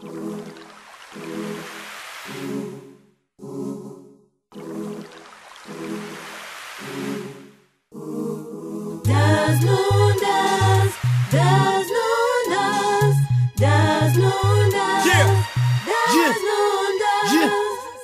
Das Lundas, das Lundas, das Lundas, Yeah. das Yeah. Lundas. Yeah.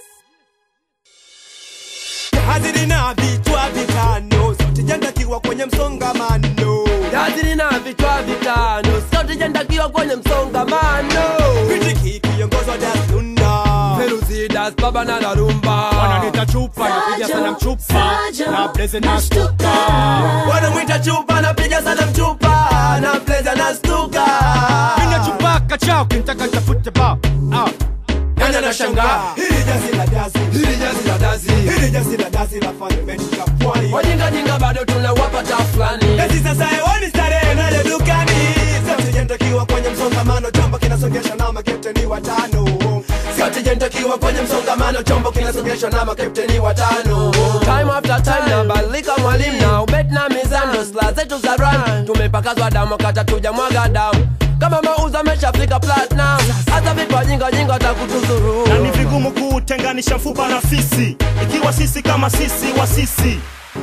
haziri na vichwa vitano sauti jandakiwa kwenye msongamano Yaziri na vichwa vitano, sauti jandakiwa kwenye msongamano. Kritiki kiongozwa Daslunda Feruzi das baba na la rumba. wananita chupa napiga sana mchupa Sajo, na bleze na nashtuka. stuka Wanamwita chupa, napiga sana mchupa, na pleza na stuka. mina chupa kachao kintaka tafute ba ah. Nani anashangaa? hili jazi la dazi Hili jazi la dazi. hili jazi la dazi la fundamental ya pwani Wajinga jinga bado tunawapa ta fulani. Eti sasa hewani starehe nayo dukani sauti jandakiwa kwenye msongamano chombo kinasongesha na makepteni watano Sauti jandakiwa kwenye msongamano, chombo kinasogeshwa na makapteni watano. Time after time nabadilika mwalimu na ubet na mizano, sla zetu za run tumepakazwa damu kata tuja mwaga damu kama mauzo ameshafika platinum, hata vipa jinga jinga watakutuzuru. na ni vigumu kutenganisha mfupa na fisi ikiwa sisi kama sisi wa sisi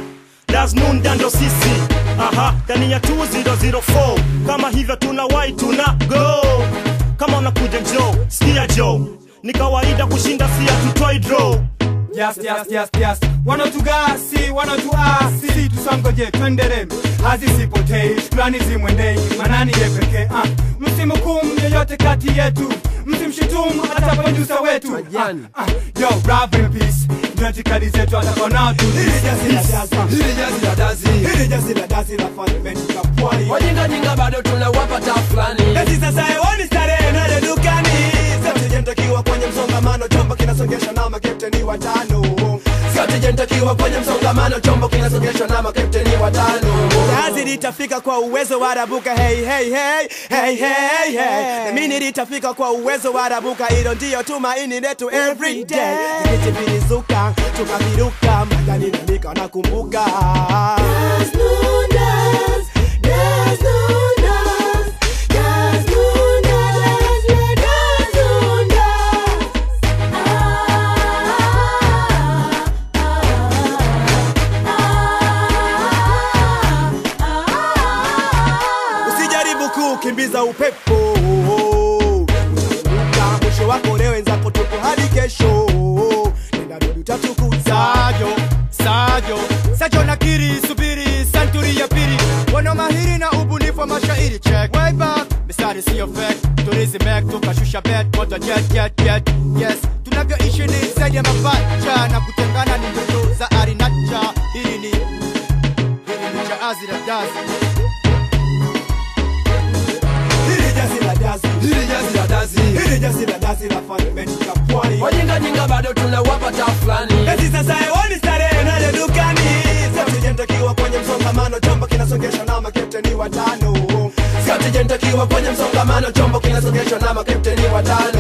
dasnunda ndo sisi aha ndani ya 2004 kama hivyo tuna wai tuna go kama unakuja njo sikia jo ni kawaida kushinda si hatutoi draw Yes, yes, yes, yes. Wanatugasi, wanatuasi, tusangoje twendere, hazisipotei, shukrani zimwendei, manani ye pekee. Ah, msimhukumu yeyote kati yetu, msimshutumu hata producer wetu. Ah, Majani. ah, yo, rap in peace, ndio itikadi zetu atakona tu. hili jazi la dazi Hili jazi la dazi, hili jazi la dazi la fundamental ya pwani wajinga jinga bado tunawapa ta fulani. Eti sasa hewani starehe nayo dukani sauti jandakiwa kwenye msongamano chombo kinasongesha na makepteni watano Sauti jandakiwa kwenye msongamano, chombo kinasogeshwa na makapteni watano. Kazi litafika kwa uwezo wa rabuka hey hey hey hey hey hey Mimi litafika kwa uwezo wa rabuka hilo ndio tumaini letu every day Tikiti vilizuka tukaviruka majani na mika nakumbuka Das Lundas, das Lundas, das Lundas, das Lundas. Usijaribu kukimbiza upepo Utaanguka mwisho wako leo wenzako tupo hadi kesho Nenda rudi utatukuza Sajo, Sajo, Sajo nakiri, subiri, santuri ya pili Wana mahiri na ubunifu wa mashairi check Way back, misari siyo fake Turizi mek, tukashusha bet, moto jet, jet, jet Yes, tunavyoishi ni zaidi ya mapacha Na kutengana ni ndoto za arinacha Hili ni, hili ni jaazi la dazi Hili jazi la dazi Hili jazi la dazi, Hili jazi la dazi la fundamental ya pwani wajinga jinga bado tunawapa ta fulani. Eti sasa hewani starehe nayo dukani sauti jandakiwa kwenye msongamano chombo kinasongesha na makepteni watano Sauti jandakiwa kwenye msongamano, chombo kinasogeshwa na makapteni watano.